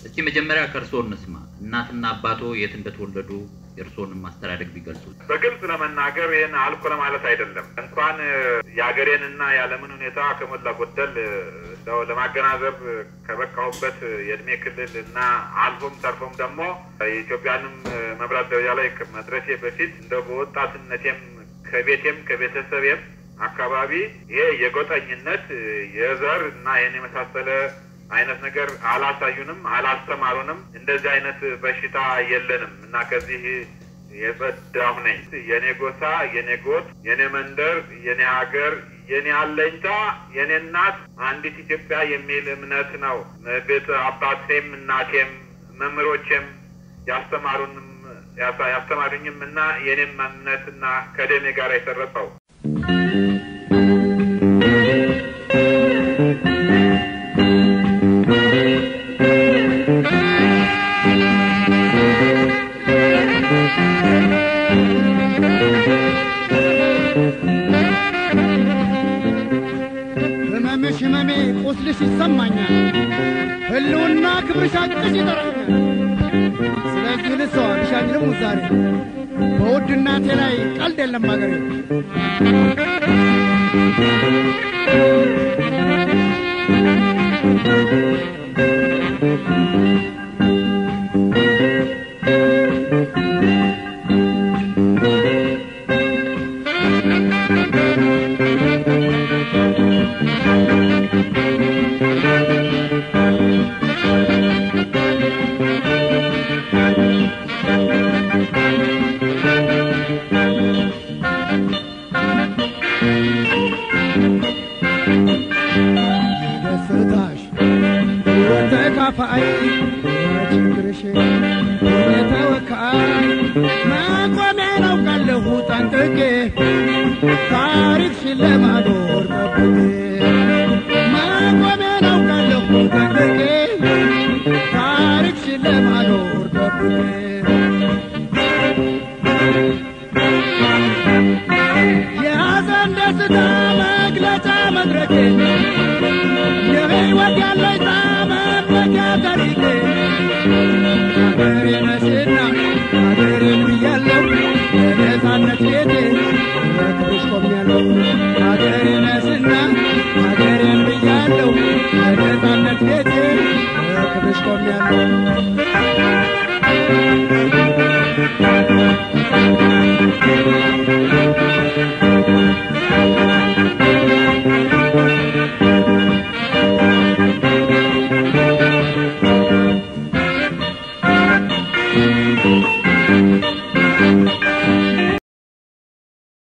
እስቲ መጀመሪያ ከእርስዎ እንስማ። እናትና አባቶ የት እንደተወለዱ የእርስዎንም ማስተዳደግ ቢገልጹ። በግልጽ ለመናገር ይህን አልኩ ለማለት አይደለም። እንኳን የሀገሬንና የዓለምን ሁኔታ ከሞላ ጎደል እንደው ለማገናዘብ ከበቃሁበት የእድሜ ክልል እና አልፎም ተርፎም ደግሞ የኢትዮጵያንም መምራት ደረጃ ላይ መድረሴ በፊት እንደው በወጣትነቴም ከቤቴም ከቤተሰቤም አካባቢ ይሄ የጎጠኝነት የዘር እና ይህን የመሳሰለ አይነት ነገር አላሳዩንም፣ አላስተማሩንም። እንደዚህ አይነት በሽታ የለንም እና ከዚህ የጸዳሁ ነኝ። የኔ ጎሳ፣ የኔ ጎጥ፣ የኔ መንደር፣ የኔ ሀገር፣ የኔ አለኝታ፣ የኔ እናት አንዲት ኢትዮጵያ የሚል እምነት ነው። ቤት አባቴም እናቴም መምህሮቼም ያስተማሩንም ያስተማሩኝም እና የኔም እምነትና ከደሜ ጋር የሰረጸው ህመምሽ ህመሜ ቁስልሽ ይሰማኛል፣ ህልውና ክብርሽ አቅሽ ይጠራኛል። ስለዚህ ልሰዋልሽ አንልም ዛሬ በውድ እናቴ ላይ ቀልድ የለም አገሬ ደስታሽ ተካፋይ ችግርሽ የተወካይ መቆሚያ ናውቃለሁ ጠንቅቄ ታሪክሽን ለማኖር ጠብቄ መቆሚያ ናውቃለሁ ጠንቅቄ ታሪክሽን ለማኖር ጠብቄ የሐዘን ደስታ መግለጫ መድረኬ የሕይወት ያለኝታ መመኪያ ታሪኬ አገሬ ነሽና አገሬ ብያለሁ የነፃነት ቤቴ በክብርሽ ቆሜያለሁ አገሬ ነሽና አገሬ ብያለሁ የነፃነት ቤቴ በክብርሽ ቆሜያለሁ